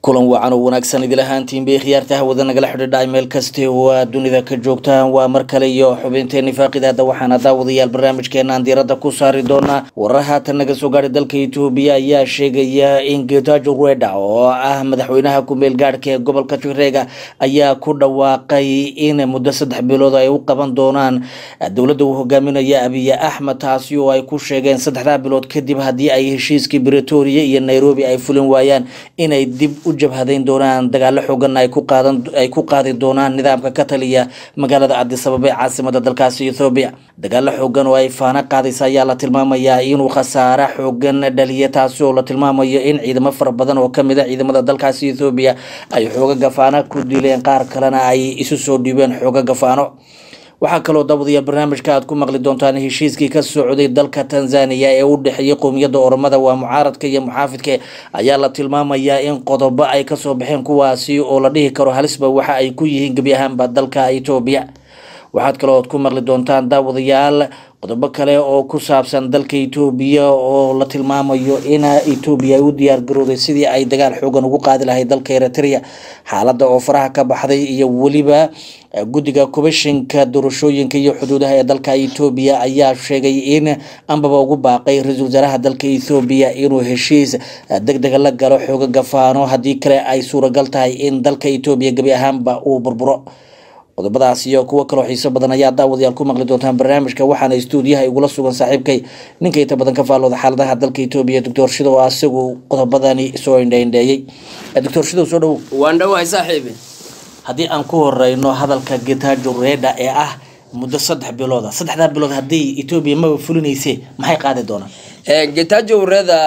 kulan wacan oo wanaagsan idil ahaantiinbay khiyaarta hawada nagala xidhiidha meel kaste waa dunida ka joogtaan waa mar kale iyo xubinteeni faaqidaada waxaana daawadayaal barnaamijkeenaan diiradda ku saari doonaa warar haatan naga soo gaadhay dalka etoobiya ayaa sheegaya in getajo reda oo ah madaxweynaha ku-meel gaadhka ee gobolka tigreega ayaa ku dhawaaqay in muddo saddex bilood ay u qaban doonaan dowladda uu hogaaminaya abiye axmed taasi oo ay ku sheegeen saddexdaa bilood kadib haddii ay heshiiskii bretoria iyo nairobi ay fulin waayaan inay dib u jabhadayn doonaan dagaalo xooganna ay ku qaadan ay ku qaadi doonaan nidaamka ka taliya magaalada cadisababa ee caasimada dalkaasi ethoobiya dagaalo xoogan oo ay faano qaadaysa ayaa la tilmaamayaa inuu khasaare xoogan dhaliya taasi oo la tilmaamayo in ciidamo fara badan oo kamid a ciidamada dalkaasi ethoobiya ay xooga gafaano ku dileen qaar kalena ay isu soo dhiibeen xooga gafaano waxaa kaloo dabadaya barnaamijka aad ku maqli doontaan heshiiskii ka socday dalka tanzania ee u dhexeeyay qowmiyadda oromada waa mucaaradka iyo muxaafidka ayaa la tilmaamayaa in qodobo ay kasoo baxeen kuwaasi oo la dhihi karo halisba waxa ay ku yihiin gebi ahaanba dalka etoobiya waxaad kaloo ad ku maqli doontaan daawadayaal qodobo kale oo ku saabsan dalka etoobiya oo la tilmaamayo in etoobiya ay u diyaar garooday sidii ay dagaal xoogan ugu qaadi lahayd dalka eritrea xaaladda oo faraha ka baxday iyo weliba guddiga kubashinka doorashooyinka iyo xuduudaha ee dalka etoobiya ayaa sheegay in ambaba ugu baaqay ra-iisul wasaaraha dalka ethoobiya inuu heshiis deg dega la galo xooga gafaano haddii kale ay suuragal tahay in dalka etoobiya gebi ahaanba uu burburo qodobadaas iyo kuwo kaloo xiiso badan ayaa daawadayaal ku maqli doontaan barnaamijka waxaana istuudiyaha igula sugan saaxiibkay ninka inta badan ka faallooda xaaladaha dalka etoobiya doctor shidow oo isagu qodobadani soo indhaindheeyey doctor shidow soo dhowow waan dhowahay saaxiibi haddii aan ku horeyno hadalka getajo reda ee ah muddo saddex bilooda saddexdaa bilood haddii etoobiya maba fulinayse maxay qaadi doonaan getajo reda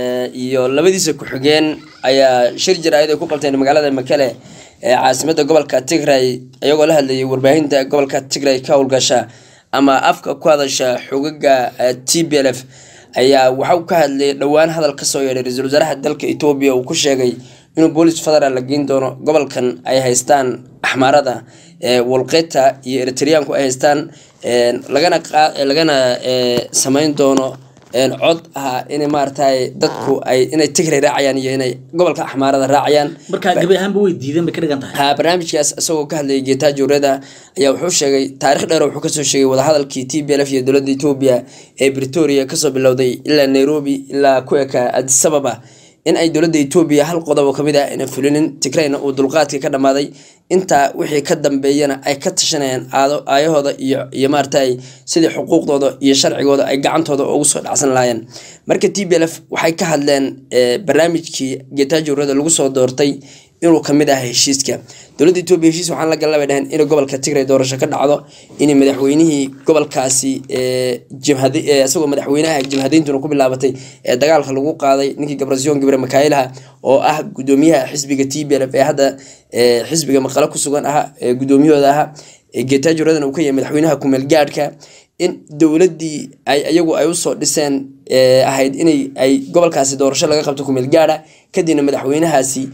iyo labadiisa ku-xigeen ayaa shir jaraa'id ay ku qabteen magaalada makele ee caasimada gobolka tigray iyagoo la hadlayay warbaahinta gobolka tigray ka howlgasha ama afka ku hadasha xogaga t b l f ayaa waxau ka hadlayay dhowaan hadal kasoo yeedhay ra-iisul wasaaraha dalka etoobiya uu ku sheegay inuu boolis federaal la geyn doono gobolkan ay haystaan axmaarada walqeta iyo eritreanku ay haystaan lagana lagana sameyn doono cod ah in maaragtay dadku ay inay tigray raacayaan iyo inay gobolka axmaarada raacayaan markaa gebi ahaanba way diideen bay ka dhigan tahay ha barnaamijkaas isagoo ka hadlayay getajo reda ayaa wuxuu sheegay taarikh dheer wuxuu kasoo sheegay wadahadalkii t b l f iyo dowladda etoobiya ee bretoria kasoo bilowday ilaa nairobi ilaa ku eka adisababa in ay dowladda etoobiya hal qodob oo kamid ah ayna fulinin tigrayna uu dulqaadkii ka dhammaaday intaa wixii ka dambeeyana ay ka tashanayaan aado aayahooda iyo iyo maaragtay sidii xuquuqdooda iyo sharcigooda ay gacantooda ugu soo dhacsan lahaayeen marka t b l f waxay ka hadleen barnaamijkii getajurada lagu soo doortay inuu kamid ah heshiiska dowladda etoobiya heshiis waxaan la galabay dhaheen in gobolka tigray doorasho ka dhacdo in madaxweynihii gobolkaasi jabhad isagoo madaxweynaha jabhadeyntuna ku bilaabatay ee dagaalka lagu qaaday ninkii gabrasyon gibre makaayilaha oo ah gudoomiyaha xisbiga t b l f ee hadda xisbiga maqalo ku sugan aha gudoomiyahooda aha getajoradan uu ka yahay madaxweynaha kumeel gaadhka in dowladii ay iyagu ay usoo dhiseen ahayd inay ay gobolkaasi doorasho laga qabto kumeel gaadha kadibna madaxweynahaasi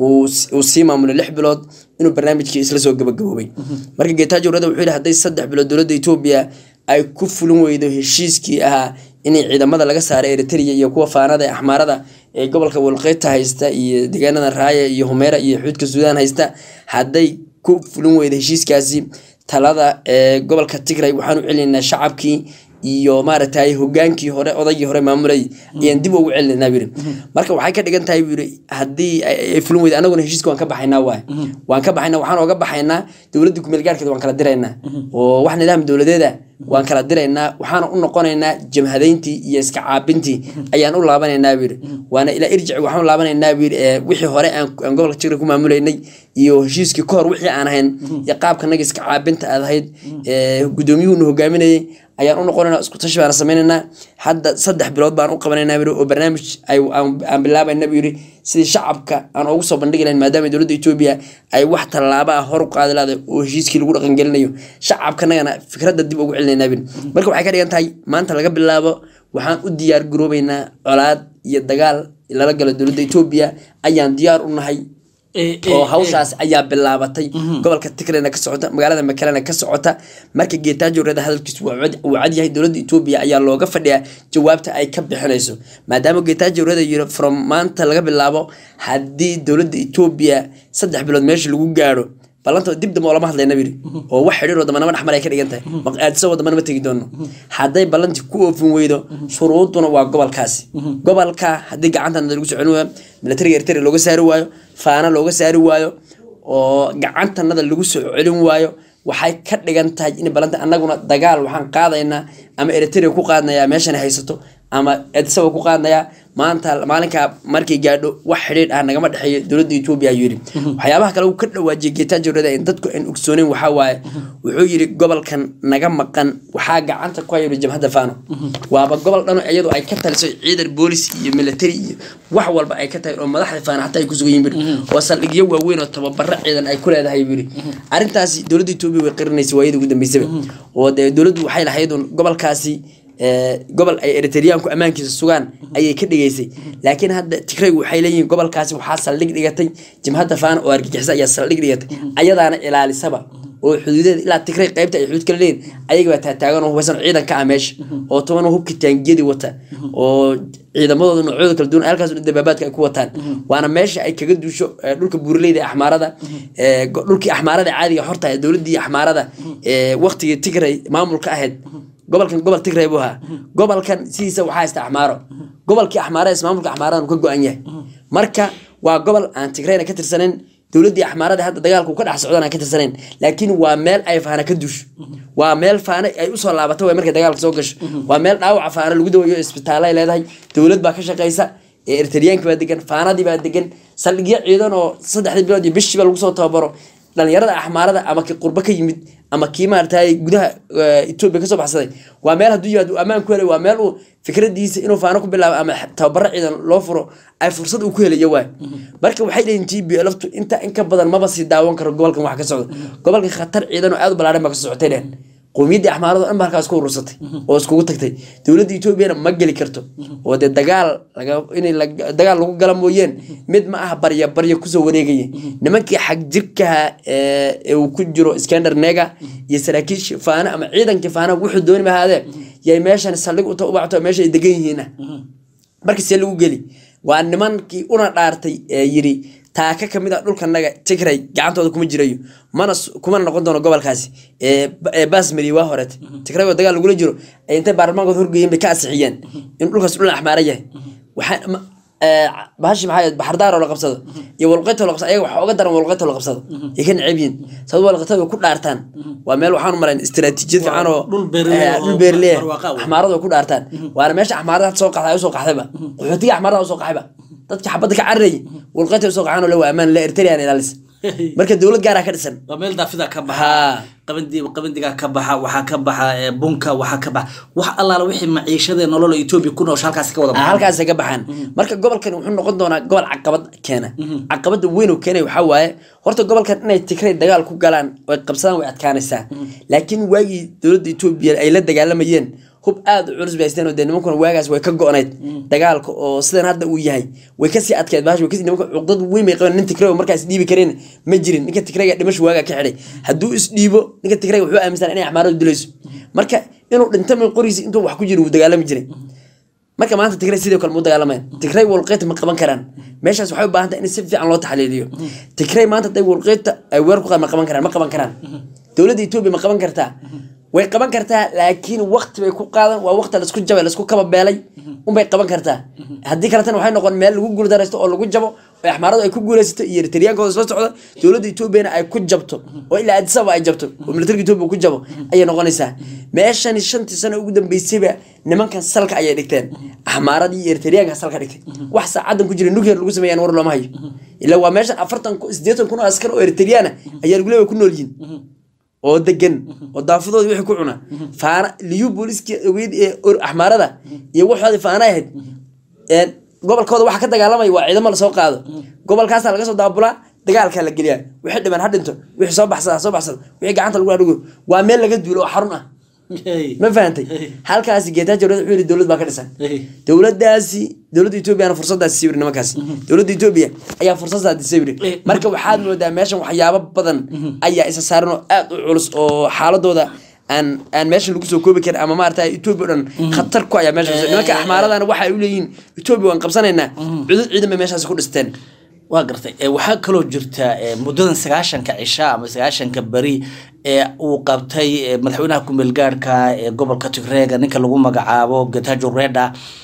uu sii maamulo lix bilood inuu barnaamijkii isla soo gabagaboobay marka getajo rada wuxuu yihi hadday saddex bilood dowladda etoobiya ay ku fulin weydo heshiiskii ahaa inay ciidamada laga saaray eritrea iyo kuwa faanada ee axmaarada ee gobolka walqeyta haysta iyo deegaanada raaya iyo humeera iyo xuudka suudaan haysta hadday ku fulin weydo heshiiskaasi talada ee gobolka tigray waxaan u celinaynaa shacabkii iyo maaragtay hogaankii hore odaygii hore maamulay ayaan dib ugu celinaa buyiri marka waxay ka dhigan tahay buyiri haddii ay fulin weyda anaguna heshiiska waan ka baxaynaa waay waan ka baxaynaa waxaan ooga baxaynaa dowladda kumeel gaarkeeda waan kala diraynaa oo wax nidaam dowladeeda waan kala diraynaa waxaana u noqonaynaa jamhadeyntii iyo iska caabintii ayaan u laabanaynaa buyiri waana ilaa irjici waxaan u laabanaynaa buyiri wixii hore aan gobolka tigray ku maamulaynay iyo heshiiskii kahor wixii aan ahayn iyo qaabkanaga iska caabinta aad ahayd gudoomiyuhuna hogaaminayay ayaan u noqonayna isku tashi baana sameynaynaa hadda saddex bilood baan u qabanaynaa buyiri oo barnaamij aan bilaabayna buu yiri sidii shacabka aan ugu soo bandhigi lahayn maadaama dowladda etoobiya ay wax tallaaba ah hor u qaadi lahday oo heshiiskii lagu dhaqangelinayo shacabkanagana fikradda dib ugu celinaynaa buyiri marka waxay ka dhigan tahay maanta laga bilaabo waxaan u diyaar garoobeynaa colaad iyo dagaal lala galo dowladda etoobiya ayaan diyaar u nahay Eh, eh, oo hawshaas ayaa bilaabatay gobolka tigrayna ka socota magaalada makalena ka socota marka geetaajo reeda hadalkiisu waa cad- uu cad yahay dowladda etoobiya ayaa looga fadhiyaa jawaabta ay ka bixinayso maadaama geetaajo reeda yiri from maanta laga bilaabo haddii dowladda etoobiya saddex bilood meesha lagu gaadho ballanta dib dambe oo lama hadlayna biri oo wax xidhiir oo damanama dhexmar ay ka dhigan tahay maqaadiso wadamana ma tegi doono hadday ballantii ku oofin weydo shuruuduna waa gobolkaasi gobolka haddii gacantanada lagu soo celin waayo militariga eritrea looga saari waayo faana looga saari waayo oo gacantanada lagu soo celin waayo waxay ka dhigan tahay in balanta annaguna dagaal waxaan qaadaynaa ama eritrea ku qaadnayaa meeshan haysato ama edsaba ku qaadnayaa maanta maalinkaa markay gaadho wax xidhiidh ah nagama dhexeeyo dowladda etoobiya ayuu yidhi waxyaabaha kale uu ka dhawaajiyay geetaajo reda in dadku aan ogsooneyn waxaa waaye wuxuu yidhi gobolkan naga maqan waxaa gacanta ku hayay jamhadda fano waaba gobol dhano iyadu ay ka taliso ciidan boolis iyo military iyo wax walba ay ka tahay oo madaxda faana xataa ay ku sugan yihin biri oo saldhigyo waaweyn oo tababaro ciidan ay ku leedahay biri arrintaasi dowladda etoobiya way qarinaysa waayadii ugu dambeysaba oo dee dowladdu waxay lahayd un gobolkaasi ee, gobol ay eritriyaanku ammaankiisa sugaan ayay ka dhigaysay laakiin hadda tigraygu waxay leeyihiin gobolkaasi waxaa saldhig dhigatay jimhadda faana oo argagixisa ayaa saldhig dhigatay ayadaana ilaalisaba oo xuduudeeda ilaa tigray qaybta ay xuduud kala leeyihin ayaga baa taataagan oo hubeysan ciidan ka ah meesha oo toban hubka taangiyadii wata oo ciidamadooda noocyada kala duwan halkaas oo dabaabaadka ay ku wataan waana meesha ay kaga duusho ee, dhulka buuraleyda ee axmaarada ee, go- dhulkii axmaarada caadiga horta ee dowladii axmaarada ee waqtigii tigray maamulka ahayd gobolkan gobol tigray buu ahaa gobolkan sidiisa waxaa haysta axmaaro gobolkii axmaarada ismaamulka axmaaradan uu ka go-an yahay marka waa gobol aan tigrayna ka tirsanayn dowladdii axmaarada hadda dagaalku ka dhex socdaan aan ka tirsanayn laakiin waa meel ay faana ka duusho waa meel faana ay usoo laabato way markay dagaalka soo gasho waa meel dhaawaca faana lagu dawayo isbitaalo ay leedahay dowlad baa ka shaqaysa ee eritriyaanka baa degan faanadii baa degan saldhigyo ciidan oo saddexdii bilood iyo bishiiba lagu soo tababaro dhalinyarada axmaarada ama kii qurbo ka yimid ama kii maaragtay gudaha eh, etoobiya kasoo baxsaday waa meel hadduu yimaado uu ammaan ku helay waa meel uu fikradiisa inuu faano ku bilaabo ama tababaro ciidan loo furo ay fursad uu ku helayo waay marka waxay leeyihin t b lftu inta in ka badan maba sii daawan karo gobolkan wax ka socda gobolkan khatar ciidan oo aad u ballaaran baa ka socotay dhehen qowmiyaddii axmaarado dhan ba halkaas ku urursatay oo iskugu tagtay dowladda etoobiyana ma geli karto oo dee dagaal laga in dagaal lagu gala mooyeen mid ma aha barya barya kusoo wareegaya nimankii xag jirkaha ee uu ku jiro skander nega iyo saraakiishii faana ama ciidankii faana wuxuu dooni mahaadee yay meeshan saldhig uta ubacto meesha ay degan yihiin marka see lagu geli waa nimankii una dhaartay ee yiri taaka kamid a dhulkanaga tigray gacantooda kuma jirayo mana s- kumana noqon doono gobolkaasi ee ba- ee basmari waa horeet tigray oo dagaal lagula jiro ay intay baarlamaankooda horgeeyeen bay ka ansixiyeen in dhulkaas dhul axmaara yahay waxaa ma- ee, bahashi maxaa ahayd, baxardaar oo la qabsado iyo walqeyto la qabsado ayaga waxaa oga daran walqeyto la qabsado ay ka neceb yihiin sabab walqeytada way ku dhaartaan waa meel waxaan u marayn istiraatiijiyad fiican oo dhul beeraley ee, oo dhul beerley barwaaqo ah. axmaaradu way ku dhaartaan waana meesha axmaarada hadda soo qaxday ay usoo qaxdayba qaxootiga axmaarada usoo qaxayba dadka xabadda ka cararayay walqeyta usoo qaxaan oo le waa ammaan le eritrean ilaalis marka dowlad gaaraa ka dhisan waa meel daafida ka baxa Haa. qabandi qabandigaa ka baxa waxaa ka baxa ee, bunka waxaa ka baxa wax allaala wixii maciishada nolol etoobiya ku noosha halkaas ka wada Ah, baxa halkaasay ka baxaan marka gobolkan wuxuu noqon doonaa gobol caqabad keena caqabada weyn oo keenay waxaa waaye horta gobolkan inay tigray dagaal ku galaan oy qabsadaan way adkaanaysaa laakiin waagii dowladda etoobiya ay la dagaalamayeen hub aad u culus bay haysteen oo dee nimankuna waagaas way ka go-nayd dagaalka oo sidan hadda uu yahay way kasii adkeed bahash way kasii nimanka cuqdad weyn bay qabeen nin tigray oo markaas dhiibi kareen ma jirin ninka tigrayga dhimasho waagaa ka xidhay hadduu isdhiibo ninka tigrayga wuxuu aaminsan inay axmaaradu dilayso marka inuu dhinto min qorigiisa intuu wax ku jiro wuu dagaalami jiray marka maanta tigray sidoo kale mu dagaalamayan tigray walqeyta ma qaban karaan meeshaas waxay u baahan tahay in si fiican loo taxliiliyo tigray maanta haday walqeyta ay weer ku qaad ma qaban karaan ma qaban karaan dowladda etoobiya ma qaban kartaa way qaban kartaa laakiin waqti bay ku qaadan waa waqti laisku jabay laisku kaba beelay unbay qaban kartaa haddii kaletana waxay noqon meel lagu guuldaraysto oo lagu jabo oo axmaaradu ay ku guulaysato iyo eritriyaankooda soo socda dowladda etoobiyana ay ku jabto oo ilaa adisaba ay jabto oo militariga etoobiya ku jabo ayay noqonaysaa meeshani shantii sano ugu dambeysayba nimankan salka ayay dhigteen axmaaradii iyo eritriyaanka salka dhigtay wax saacadan ku jira nuclear lagu sameeyaan war looma hayo ilaa waa meeshan afartan ku- siddeetan kun oo askar oo eritriyaana ayaa lagu leeyahay ku nool yihiin oo degan oo daafadooda wixii ku cuna faana liyu booliskii ogeyd ee or- axmaarada iyo waxoodii faana ahayd een, gobolkooda waxa ka dagaalamaya waa ciidamo lasoo qaado gobolkaasaa laga soo daabulaa dagaalkaa la geliyaa wixii dhiman ha dhinto wixii soo baxsada ha soo baxsada wixii gacanta lagu adhigo waa meel laga duulo oo xarun ah Hey. ma fahantay Hey. halkaasi geetaajo reda wuxuu yidhi dowlad baa ka dhisan Hey. dowladaasi dowladda etoobiyana fursadaasi sii wiri nimankaasi dowladda etoobiya ayaa fursadaasi sii wiri Eh. marka waxaad moodaa meeshan waxyaabo badan ayaa isa saaran oo aad u culus oo xaaladooda aan aan meesha lagu soo koobi karin ama maarata etoobiya o dhan khatar ku ayaa meesha nimanka axmaaradana waxa ay u leeyihiin etoobiya waan qabsanaynaa cudud ciidan bay meeshaasi ku dhisteen waa gartay Eh, waxaa kaloo jirta eh, muddadan sagaashanka cisha ama sagaashanka beri ee uu qabtay eh, madaxweynaha kumeel gaarhka ee gobolka tigreega ninka lagu magacaabo getajo reda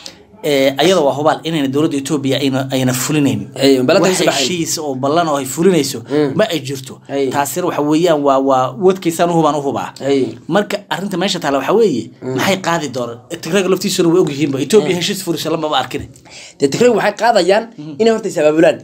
eh, ayada waa hubaal inayna dowladda etoobiya ayna ayna fulinayn Hey, ballantan wax ka baxayn. heshiis oo ballan oo ay fulinayso ma ay jirto Hey. taasina waxa weeyaan waa waa wadkiisaan uhubaan uhubaa Hey. marka arrinta meesha taala waxaa weeye maxay qaadi doonaan tigreega laftiisuna way ogyihiinba etoobiya heshiis furisa lamaba arkin dee tigray waxay qaadayaan inay horta isabaabulaan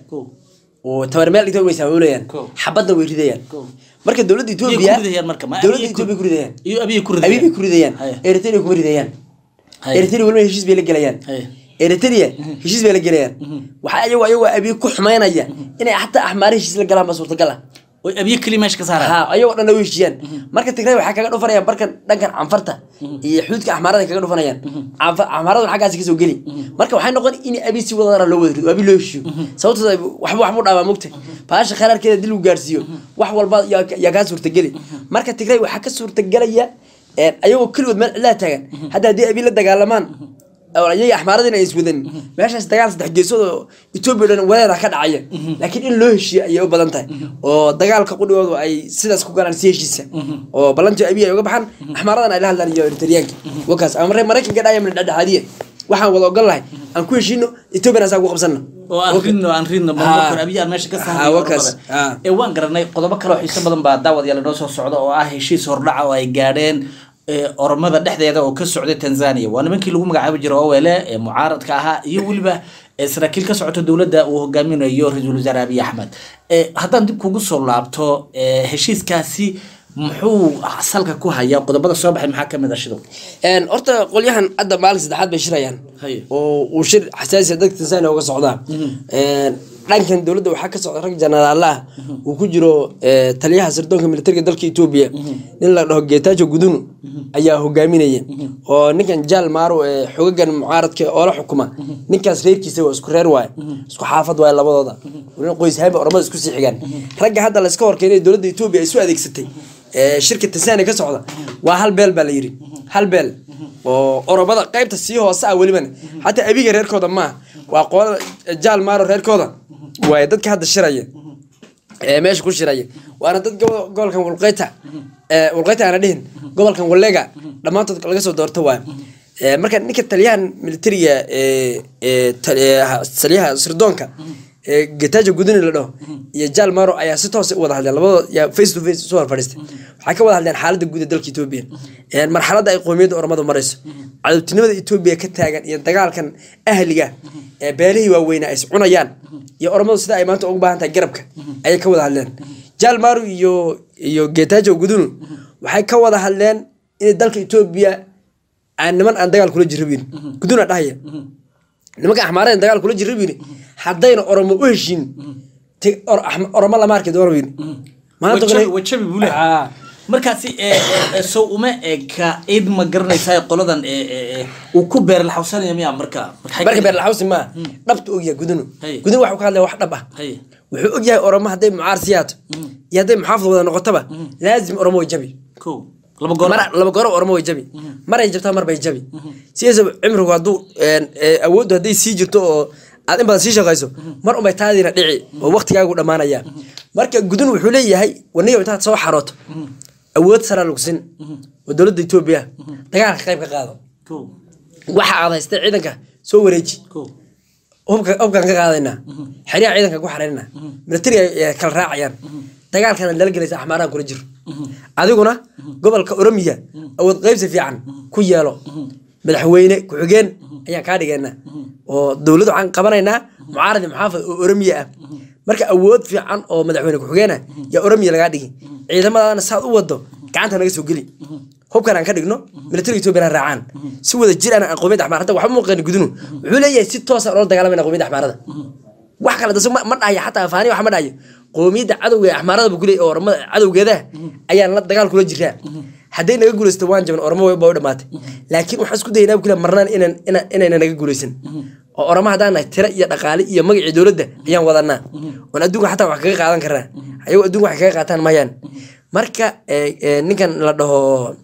oo tabar meel dhigta way isabaabulayaan Ko. xabadna way ridayaan Ko. marka dowladda Iyay etoobiya ku ridayaan marka, ma dowladda abiyay ku- etoobiya ku ridayaan iyo abiyay ku ridayaan. abiy bay ku ridayaan Haya. eritrea kuma ridayaan Haya. eritrea weliba heshiis bay la gelayaan Haya. eritrea heshiis bay la gelayaan waxaa ayago ayagoo abiy ku xumaynaya inay xataa axmaare heshiis la galaan ba suurtagal ah oy abiye keli meesha ka saaraan ha ayagoo dhan way heshiiyaan marka tigray waxay kaga dhufanayaan barkan dhankan canfarta iyo xuduudka axmaarada kaga dhufanayaan Canfa- axmaarada xaggaasi kasoo geli marka waxay noqon in abi si wadadara loo wada rido abi loo heshiiyo sababtooda waxba waxbuu dhaabaa mugta baasha kharaarkeeda dil uu gaarsiiyo wax walba yaa yaa kaa suurtageli marka tigray waxaa ka suurtagelaya een, ayagoo keligood meel cidlaa taagan hadda haddii abi la dagaalamaan oo ayaga axmaaradina ay iswadan meeshaas dagaal saddex geesood oo etoobiya dhan wareera ka dhacaya laakiin in loo heshiiyo ayay u badan tahay oo dagaalka qudhigoodu ay sidaas ku galaan si heshiisa oo ballantii abiy ay uga baxaan axmaaradana ay la hadlaan iyo eritariyaanka wakaas ama maree maraykanka dhaya min dhexdhexaadiya waxaan wada ogol lahay aan ku heshiino etoobiyana asaa ku qabsanno oo aan ridno aan ridno Ha. mamlakor abiye aan meesha ka Ha, saarnay wakaas. oromada. Ha. ee waan garanay qodobo kale oo xiiso badan baa daawadayaal inoo soo socda oo ah heshiis hordhaca oo ay gaadheen ee, oromada dhexdeeda oo ka socday tanzania waa nimankii lagu magacaabi jiray owele ee mucaaradka ahaa iyo weliba ee, saraakiil ka socota dowladda uu hogaaminayo ra-iisul wasaare abiy axmed Ee, haddaan dib kugu soo laabto ee, heshiiskaasi muxuu salka ku hayaa qodobada soo baxay maxaa kamid a shidow Een, horta qolyahan hadda maalin saddexaad bay shirayaan Haye. oo uu shir xasaasi ah dadka tansaania uga socdaa Een, dhankan dowladda waxaa ka socda rag jenaraala ah uu ku jiro ee, taliyaha sirdoonka militariga dalka etoobiya nin la dhaho geetaajo gudunu ayaa hogaaminaya oo ninkan jaal maaro ee xogagan mucaaradka oo la xukuma ninkaas reerkiisa waa isku reer waaye isku xaafad waaye labadooda nin qoys haaba ormada isku sii xigaan ragga hadda layska horkeenay dowladda etoobiya ay isu adeegsatay ee, shirka tansaania ka socda waa hal beel baa la yidhi hal beel oo oromada qaybta sii hoose ah welibana xataa abiga reerkooda maaha waa qolada jaal maaro reerkooda waaye dadka hadda shiraya ee meesha ku shiraya waana dad gobo- gobolkan walqeyta ee walqeyta aana dhihin gobolkan wallega dhammaantood laga soo doorto waaye Ee, marka ninka taliyahan militariga ee ee tal- ee, ha- taliyaha sirdoonka ee getajo guduni la dhaho iyo jaal maro ayaa si toos u wada hadleen labadooda yaa face to face isu hor fadhiistay waxay ka wada hadleen xaaladda guud ee dalka etoobiya Een, marxaladda ay qowmiyadda oromadu marayso cadowtinimada etoobiya ka taagan iyo dagaalkan ahliga ee beelihii waaweynaa ay is cunayaan iyo oromadu sida ay maanta ugu baahan tahay garabka ayay ka wada hadleen jaal maru iyo iyo getajo gudunu waxay ka wada hadleen in dalka etoobiya aan niman aan dagaal kula jirabin guduna dhahaya nimanka axmaareen dagaal kula jirabin haddayna oromo u heshiin te- or- Axma- oromo lama arki doono bin maanta Wajabi- kale- wajabi buu leeyahay. Aa. markaasi ee, ee, ee, sow uma eka cid ma garanaysaa qoladan ee, ee, ee, uu ku beer laxawsanaya miyaa marka Maxay marka ka- beer laxawsi maa dhabta ogyahay gudunu Haye. gudunu waxuu ka hadlaya wax dhab ah Haye. wuxuu ogyahay oromo hadday mucaar siyaato iyo hadday muxaafid wada noqotaba laazim oromo way jabi kow laba goor mar laba goor oromo way jabi maray jabtaa mar bay jabi sidaasaba cimrigu hadduu een, ee, awooddu hadday sii jirto oo aad in badan sii shaqayso mar unbay taadiina dhici oo waqtigaagu dhammaanaya marka gudun wuxuu leeyahay waniyo intaad soo xarooto awood saraa lagu sin oo dowladda etoobiya dagaalka qayb ka qaado kow waxa aad haystay ciidanka soo wareeji kow hubka hubkaan ka qaadaynaa xeryaha ciidanka ku xaraynaa militariga ay kala raacayaan dagaalkana lala gelaysa axmaarahan kula jiro adiguna gobolka oromiya awood qaybsi fiican ku yeelo madaxweyne ku-xigeen ayaan kaa dhigaynaa oo dowlad waxaan qabanaynaa mucaarad iyo muxaafad oo oromiya ah marka awood fiican oo madaxweyne ku-xigeen ah yaa oromiya lagaa dhigi ciidamadana saad u wado gacanta naga soo geli hubkan aan ka dhigno militariga etoobiya raacaan si wada jir aan qowmiyadda axmaar hadda waxba muuqan gudunu wuxuu leeyahay si toosa oola dagaalamayna qowmiyadda axmaarada wax kale daso ma dhahayo xataa afaani wax ma dhahayo qowmiyadda cadowga ee axmaarada bu kuleey oo oramada cadowgeeda ayaan la dagaal kula jiraa hadday naga guulaysto waan jaban oramo way- baa u dhamaatay laakiin waxaan isku dayaynaa kule marnaan inaan inaan- inayna naga guulaysan oo oramo haddaan nahay tira iyo dhaqaale iyo magacii dowladda ayaan wadanaa oon adduunka xataa wax kaga qaadan karnaa ayago adduunka wax kaga qaataan mayaan marka eh, eh, ninkan la dhaho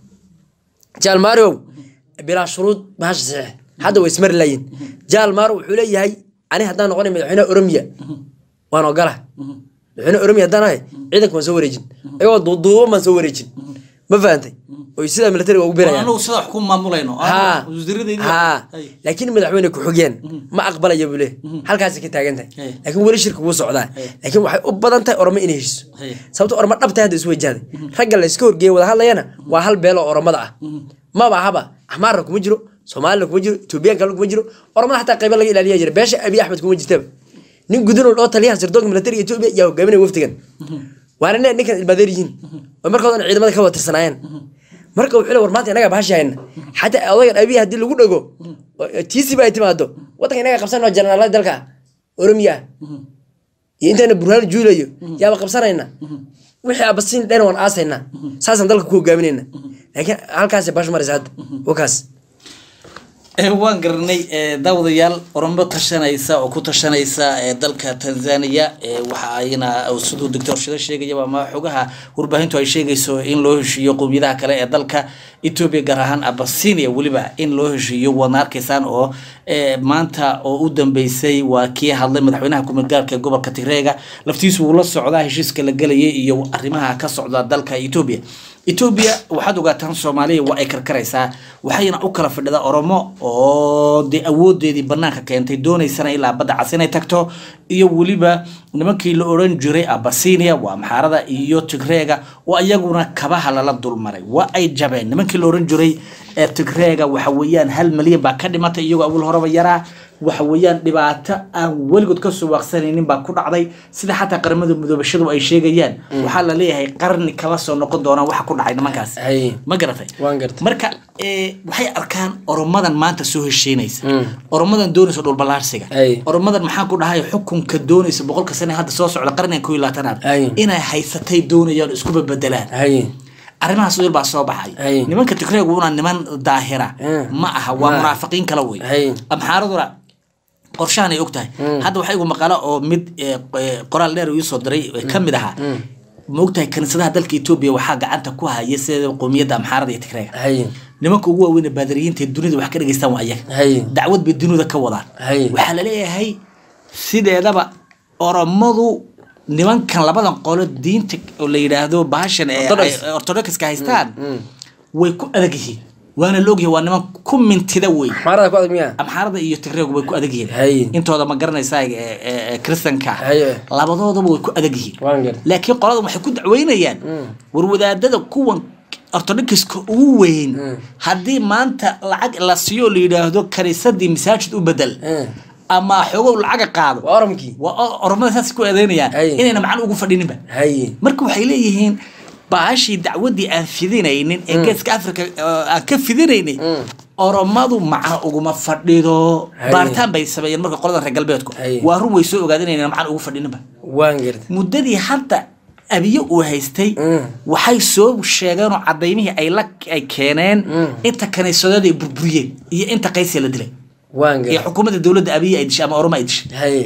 jaal maariow bilaa shuruud bahasha saxiix hadda way ismari laayiin jaal maaro wuxuu leeyahay ani haddaan noqonay madaxweynaha oromiya waan ogola madaxweyne oromiya haddaan ahay ciidanka waan soo wareejin ayagoo duuduuban baan soo wareejin ma fahantay oy sidaa militariga ugu birayaan anagu sida wax ku maamulayno haa wasiiradaydi haa laakiin madaxweyne ku-xigeen ma aqbalaya buu leeyahay halkaasay ka taagan tahay Hey. laakiin weli shirka wuu socdaa laakiin waxay u badan tahay oramo inay heshiso Hey. sababto oramo dhabtay hadda isu wajahday ragga la iska horgeeya wada hadlayana waa hal beelo oromada ah maba ahaba axmaarna kuma jiro soomaalina kuma jiro etoobiyaanka kuma jiro oromada xataa qayba laga ilaaliya jira beesha abiy axmed kuma jirtaba nin gudunol oo taliyaha sirdoonka militariga etoobiya yaa hogaaminaya wafdigan waana nin ninkan ilmaadeer yihiin oo markoodan ciidamada ka wada tirsanaayeen marka wuxuu le war maanta inaga bahashi hayna xataa odagan abiy haddii lagu dhago tiisiba ay timaado wadanka inaga qabsanoo janaalada dalka oromiya ah iyo intaana burhaan juulayo yaaba qabsanayna wixii abasiin dhan waan aasayna saasaan dalka ku hogaaminayna laakiin halkaasay bash maraysa hadda wakaas Eh, waan garanay eh, daawadayaal oromo tashanaysa oo ku tashanaysa eh, dalka tanzania eh, waxa ayna siduu doctor shida sheegayaba ama xogaha warbaahintu ay sheegayso in loo heshiiyo qowmiyadaha kale ee dalka ethiopia gaar ahaan abasinia weliba in loo heshiiyo waadna arkaysaan oo eh, maanta oo u dambeysay waa kii hadlay madaxweynaha kumidgaarka ee gobolka tigreega laftiisu wuu la socdaa heshiiska la gelayay iyo arrimaha ka socda dalka ethiopia etoobiya waxaad ogaataan soomaaliya waa ay karkaraysaa waxayna u kala fadhida oromo oo dee awoodeedii banaanka keentay doonaysana ilaa badda cas inay tagto iyo weliba nimankii la oran jiray abasinia waa maxaarada iyo tigreega oo ayaguna kabaha lala dulmaray waa ay jabeen nimankii la oran jiray ee tigreega waxa weeyaan hal malyan baa ka dhimatay iyagoo awal horeba yaraa waxa weeyaan dhibaato aan weligood ka soo waaqsanaynin baa ku dhacday sida xataa qaramada mudoobashadu ay sheegayaan waxaa la leeyahay qarni kala soo noqon doonaan waxa ku dhacay nimankaas Hay. ma garatay Waan gartay. marka eh, waxay arkaan oromadan maanta soo heshiinaysa oromadan doonaysa dhulbalaarsiga Hay. oromadan maxaan ku dhahay xukunka doonaysa boqolka sane hadda soo socda qarnigan koo iyo labaatanaad Hay. inay haysatay doonayaan iskuba bedelaan haye arrimahaas yar baa soo baxay Hay. nimanka tigreegu una niman daahira Mm. ma aha waa munaafiqiin kala wey Hay. amxaaraduna qorshahan ay og tahay hadda waxaa igu maqala oo mid eh, eh, qoraal dheer uu soo diray eh, ka mid ahaa ma ogtahay kaniisadaha dalka etoobiya waxaa gacanta ku haya sida qowmiyadda amxaarada iyo tigreega haye nimanka ugu waaweyn ee baadariyiinta ee dunida wax ka dhageystaan waa ayaga haye dacwad bay dunida ka wadaan Hay. waxaa la leeyahay sideedaba oromadu nimankan labadan qolo diinta oo la yidhaahdo bahashan ee Orthodox. ay- orthodoxka haystaan way ku adag yihiin waana la ogyahay waa niman ku mintida wey xmaarada ku adag miyaa amxaarada iyo tigreegu way ku adag yihiin Hay. intooda ma garanaysaa ee- ee- ee kristanka Hay. labadoodaba way ku adag yihiin waan gartay laakiin qoladan waxay ku dacweynayaan war wadaadada kuwan ortodokska ugu weyn haddii maanta lacag la siiyo oo la yidhaahdo kaniisadii masaajid u bedel Mm. ama xogow lacaga qaado waa oramkii waa o- oromada saas ku eedeynayaan Ay. inayna macno ugu fadhininba haye marka waxay leeyihiin baashii dacwadii aan fidinaynin ee geeska africa oo aan ka fidinaynin oromadu macno uguma fadhido Hay. baaritaan bay sameeyeen marka qoladan reer galbeedku Hay. waa run way soo ogaadeen inayna macno ugu fadhininba waan gartay muddadii hadda abiye uu haystay Mm. waxay soo sheegeen oo cadaymihii ay la ay keeneen inta kaniisadood ay burburiyeen iyo inta qaysiga la dilay waan iyo gartay xukuumadda dowladda abiye ay dishay ama oroma ay dishay haye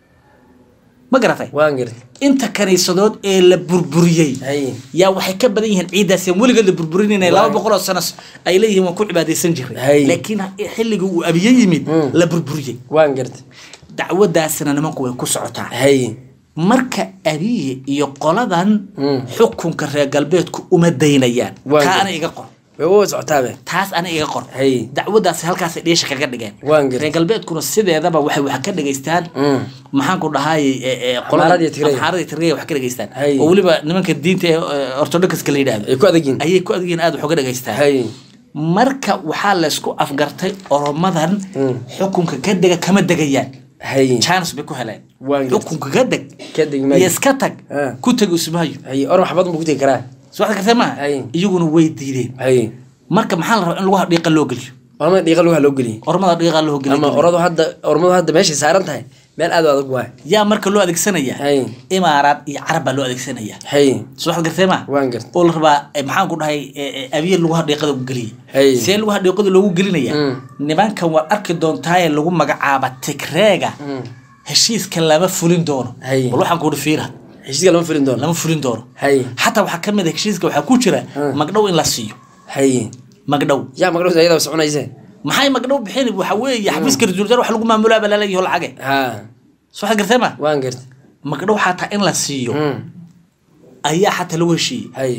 ma garatay waan gartay inta kaniisadood ee la burburiyey haye yaa waxay ka badan yihiin ciiddaas aan weligeed la burburinayna laba boqol oo sano ay leeyihiin waan ku cibaadaysan jiray Hay. laakiin xilligii uu abiye yimid Mm. la burburiyey waan gartay dacwadaasina nimanku way ku socotaa haye marka abiye iyo qoladan Mm. xukunka reer galbeedku uma daynayaan Waa taa gar- ana iga qor way u socotaabe taas ana iga qor Hay. dacwadaasi halkaasay dheesha kaga dhigeen Waan gar- reer galbeedkuna sideedaba waxay wax ka dhageystaan Mm. maxaan ku dhahay Amxaarada iyo Tigreega. amxaarada tigreega wax ka dhageystaan Hay. oo weliba nimanka diinta ee ortodokska la yidhaahdo ay ku adagyiin ayay ku adagyiin aad wax uga dhageystaan haye marka waxaa laysku afgartay oromadan Mm. xukunka ka dega kama degayaan haye chance bay ku heleen Waan gartay. xukunka ka deg ka deg maayo iyo iska tag Ah. ku tag usmaayo haye oram xabad ma ku tegi karaa soo waxda kartee maaha Hay. iyaguna way diideen haye marka maxaa la rabaa in lagu dhiiqa loo geliyo ormada dhiiqa lugaha loo geliyey ormada dhiiqa loo geliyo ama oradu hadda ormadu hadda meeshay saaran tahay meel aad u adag waay yaa marka loo adeegsanaya hay imaaraad iyo carab baa loo adeegsanaya hay soo waxaad gartay ma waan garta oo la rabaa eh, maxaan ku dhahay eh, eh, abiye lagu hadhiiqada ku geliya Hey. see lagu hadhiiqada loogu gelinaya Mm. nimankan waad arki doontaaye lagu magacaaba tigreega Mm. heshiiska lama fulin doono Hey. bal waxaan kuuhi fiira heshiiska lama fulin doono lama fulin doono hay xataa waxaa kamid a heshiiska waxaa ku jira Mm. magdhow in la siiyo hay magdhow yaa magdhowda ayada soconayse maxay magdhow bixin waxa weeye xafiiska ra-iisul wasaare wax lagu maamulaaba laleeyaho lacage ha soo waxaad gartay ma waan garta magdhow xataa in la siiyo Mm. ayaa xataa lagu heshiiyey hay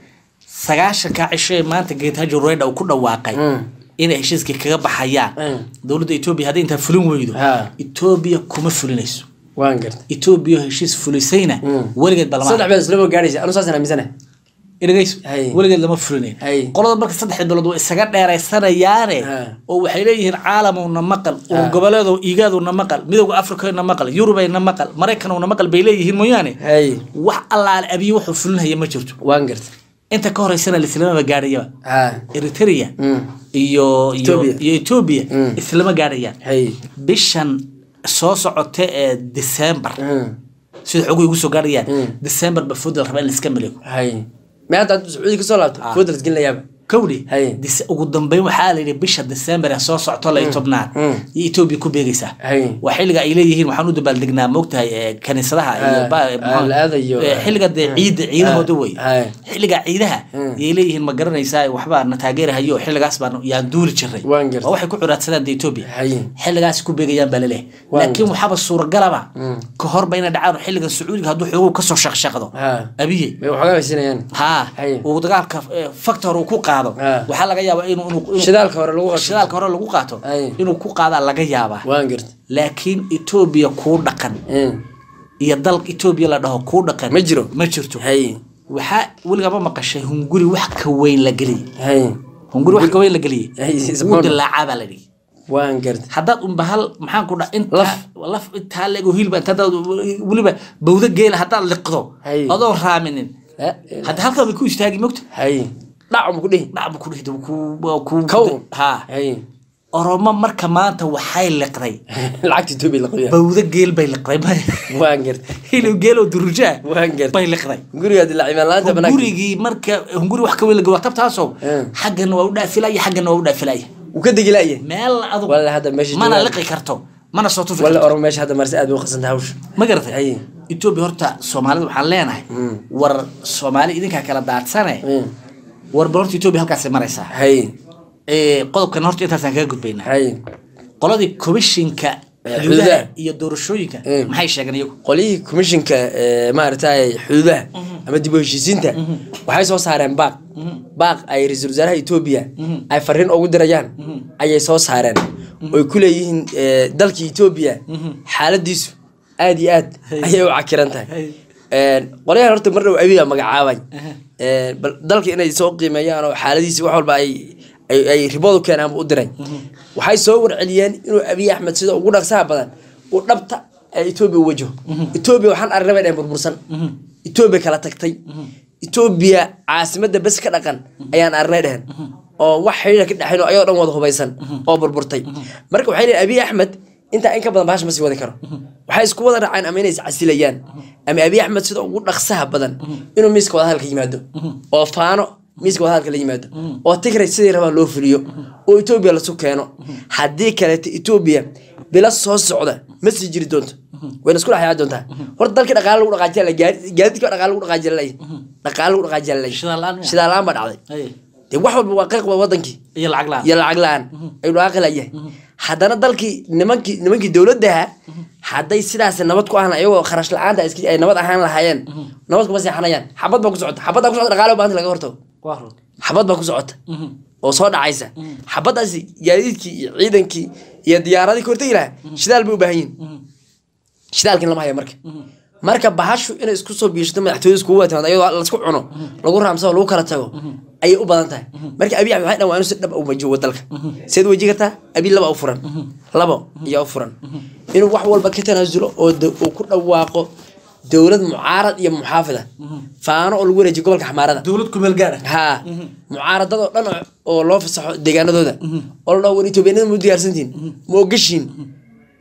sagaashanka cisho ee maanta geetajo roydha uu ku dhawaaqay Mm. inay heshiiskii kaga baxayaan Mm. dowladda etoobiya hadday intaa fulin weydo Ha. etoobiya kuma fulinayso waan garta etoobiya heshiis fulisayna Mm. weligeed ba lama saddex beed islama gaadhaysa anu saasaan aaminsana dhegeyso Hay. weligeed lama fulinayn Hay. qolada marka saddexda bilood way isaga dheeraysanayaane Ha. oo waxay leeyihiin caalamowna maqal oo Ha. goboleedo igaadowna maqal midowga afrikana maqal yurubeyna maqal maraykanowna maqal bay leeyihiin mooyaane hay wax allaale abiye wuxuu fulinaya ma jirto waan garta inta ka horeysana lislamaba gaadhayaba ha eritrea Mm. iyo iyo Ethiopia. iyo etoobiya Mm. islama gaadhayaan hay bishan soo socota ee december Mm. sida xoguhu igu soo gaadhayaan Mm. december ba food la rabaa in laiska maleego hay me hadda hadda sacuudi kasoo laabto Ah. foodras gelinayaaba kowdhi Hay. Dece- ugu dambeyn waxaa la yidhi bisha december ee soo socto lay tobnaad Mm. iyo etoobiya ku beegaysaa hay waa xilliga ay leeyihiin waxaan u dabaaldegnaa moogtahay ee, kaniisadaha iyo Ah, ba- ah, muxuu- la aadayo. ee, xilliga dee ciida ciidahooda wey Hay. xilliga ciidaha Mm. yay leeyihiin ma garanaysaa waxbaa na taageerahayo xilligaas baan yaan duuli jiray Waan gartay. waa waxay ku curaadsadaan de etoobiya hay xilligaas ku beegayaan baa laleeyahay Waan laakiin waxaaba suuragalaba Mm. ka horba inay dhacaan xilligan sacuudiga hadduu xoogow kasoo shaqshaqdo ha abiye may waxoogaa baysinayaan haa Hay. uu dagaalka eh, factor uu ku qaado Ah. waxaa laga yaabaa inuu inuu- inuu- shidaalka hore lagu qasho shidaalka hore lagu qaato Hay. inuu ku qaadaa laga yaabaa waan garta laakiin etoobiya kuu dhaqan Mm. iyo dalka etoobiya la dhaho kuu dhaqan ma jiro ma jirto hay waxaa weligama maqashay hunguri wax ka weyn la geliyey hay hunguri wax ka weyn la geliyey Hay, wuu isboon. dilaacaa baa la dhihi waan garta haddaad unba hal maxaan ku dha inta Laf. laf intaa leego hilba inta hadaad weliba bawda geela haddaad liqdo Hay. adoo raaminin La- hadda halkaa bay ku istaagi mogta hay dhacum ku dhihi dhacbu ku dhihda ku ku Kow. ha hay oromo marka maanta waxay liqday lacagta etoobiya la qabiya bawda geel bay liqday waan garta hilib geel oo durujaa waan garta bay liqday guriga dilaa cimaan la-aanta banaanka gurigii marka hunguri wax ka weyn laga waa tabtaasoo Eh. xaggana waa u dhaafilaya xaggana waa u dhaafilaya uu ka degi la'ya meel adug walla hadda meesha mana joogaan. liqi karto mana soo tufi walla karto oromo meesha hadda marse aad bay u qasantay hawsha ma garatay Hay. etoobiya horta soomaalida waxaan leenahay Mm. war soomaali idinkaa kala daadsane Mm. war bal horta etoobiya halkaasay maraysaa hay Eh, qodobkan horta intaasaan kaga gudbaynaa hay qoladii komishinka Eh, xuduudaha xuduudaha. iyo doorashooyinka Eh. maxay sheegeen iyagu qolihii komishinka ee, maaragtay xuduudaha ama dib u heshiisiinta waxay soo saareen baaq baaq ay ra-iisul wasaaraha etoobiya ay fariin ugu dirayaan ayay soo saareen oy ku leeyihiin ee, dalka etoobiya xaaladiisu aad iyo aad ayay u cakiran tahay Hey. Een, qolyahan horta mar dhow abiya magacaabay Een, bal dalka inay soo qiimeeyaan oo xaaladiisi wax walba ay ay ay riboodu keenaan buu u diray waxay soo warceliyeen inuu abiy axmed sida ugu dhaqsaha badan uu dhabta ee etoobiya u wajaho etoobiya waxaan aragnay bay dhaheen burbursan etoobiya kala tagtay etoobiya caasimadda bes ka dhaqan ayaan aragnay dheheen oo wax xidhiidha ka dhexayn oo ayagoo dhan wada hubaysan oo burburtay marka waxay leeyihin abiy axmed intaa in ka badan bahasha ma sii wadi karo waxay isku wada raaceen ama inay iscasilayaan ama abiy axmed sida ugu dhaqsaha badan inuu miiska wadahadalka yimaado oo faano miiska wadahadalka la yimaado oo tigray sidii rabaa loo fuliyo oo etoobiya lasu keeno haddii kaleeto etoobiya bila soo socda ma sii jiri doonto wayna isku dhexyaa doontaa horta dalkii dhaqaale lagu dhaqaajiya la gaadiidka dhaqaale lagu dhaqaajiya la dhaqaale lagu dhaqaajiya la Shidaal la'aan miya? shidaal la'aan baa dhacday Hey. dee wax walba waa qiiq waa wadankii iyo lacag la-aan iyo lacag la-aan ayuu dhaaqi layahay haddana dalkii nimankii nimankii dowladdaha hadday sidaas nabad ku ahaan ayagoo kharash la-aanta iska- ay nabad ahaan lahaayeen nabad kuma seexanayaan xabad baa ku socota xabaddaa ku socota dhaqaale u baahanta laga hortago waa run xabad baa ku socota oo soo dhacaysa xabaddaasi gaadiidkii iyo ciidankii iyo diyaaradii ka hortegi lahaa shidaal bay u baahan yihin shidaalkin lama hayo marka marka bahashu inay isku soo biishato madaxtooyada iskugu wada timaado ayadoo laisku cuno lagu raamsado lagu kala tago ayay u badan tahay marka abiy axmed waxay dhan waa inuu si dhab u wajiho dalka seed waji kartaa abiy laba u furan labo ayaa u furan inuu wax walba ka tanaasulo oo da- uu ku dhawaaqo dowlad mucaarad iyo muxaafida faano oo lagu wareejiyo gobolka xamaarada dowlad ku meel gaara haa mucaaradadoo dhan oo loo fasaxo deegaanadooda oo la dhaho war etoobiyanada ma u diyaarsantiin ma ogashiin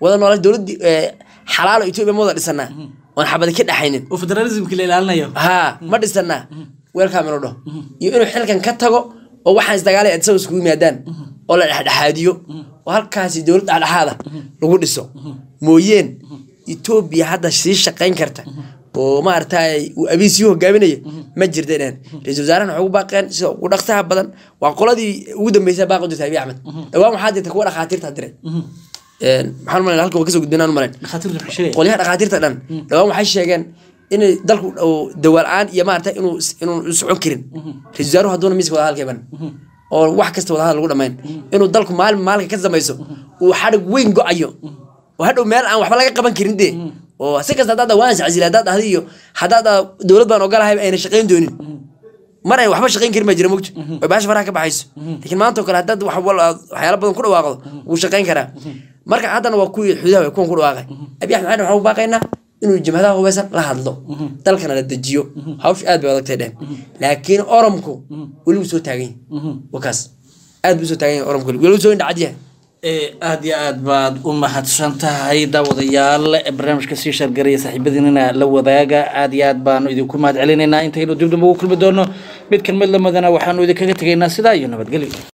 wada noolaa dowladii xalaalo etoobiya ma wada dhisanaa oon xabadi ka dhexaynin oo federalismka la ilaalinayo haa ma dhisanaa weelkaam inuu dhaho iyo inuu xilkan ka tago oo waxaan isdagaalay adisaba iskugu yimaadaan oo la dhexdhexaadiyo oo halkaasi dowlad dhexdhexaada lagu dhiso mooyeen etoobiya hadda sii shaqayn karta oo maaragtay uu abiy sii hogaaminaya ma jirta dhehen ra-isul wasaarahana waxay ugu baaqeen sida ugu dhaqsaha badan waa qoladii ugu dambeysa baaqi jirta abiy axmed dhawaan waxaa jirta kuwa dhakhaatiirta diray maxaan umalay halka waa kasoo gudbinaan umalayn dhakhaatiirta maxay sheegay qolyaha dhakhaatiirta dhan dhawaan waxay sheegeen inay dalku dawa la-aan iyo maarata inuu inuu socon karin ra-isul wasaaruhu hadduuna miiska wada hadalka iban oo wax kasta wada hadal lagu dhamayn inuu dalku maalin maalinka ka samayso uu xadhig weyn go-ayo oo hadhow meel aan waxba laga qaban karin dee oo si kasta haddaad waan iscasila haddaad dhahda iyo haddaad dowlad baan ogolahay ayna shaqayn doonin mar ay waxba shaqayn karin baa jira mogto oo baasha faraha ka baxayso laakiin maanta oo kale haddaad wax waxyaala badan ku dhawaaqdo wuu shaqayn karaa marka haddana waa kuwii xududaha kuwan ku dhawaaqay abiy axmed waxaan u baaqaynaa inuu jimhadaha hubeysan la hadlo dalkana la dejiyo hawsha aad bay adagtay dhehen laakiin oromku weli wuu soo taagan yahay wakaas aad buu soo taagan yahay oromku weli wuu soo indhacad yahay aada iyo aad baad u mahadsan tahay daawadayaal barnaamijka sii shargaraya saaxiibadiinana la wadaaga aada iyo aad baanu idinku mahad celinaynaa intaynu dib damba ugu kulmi doono mid kan mid lamadana waxaanu idinkaga tegaynaa sidaa iyo nabadgelyo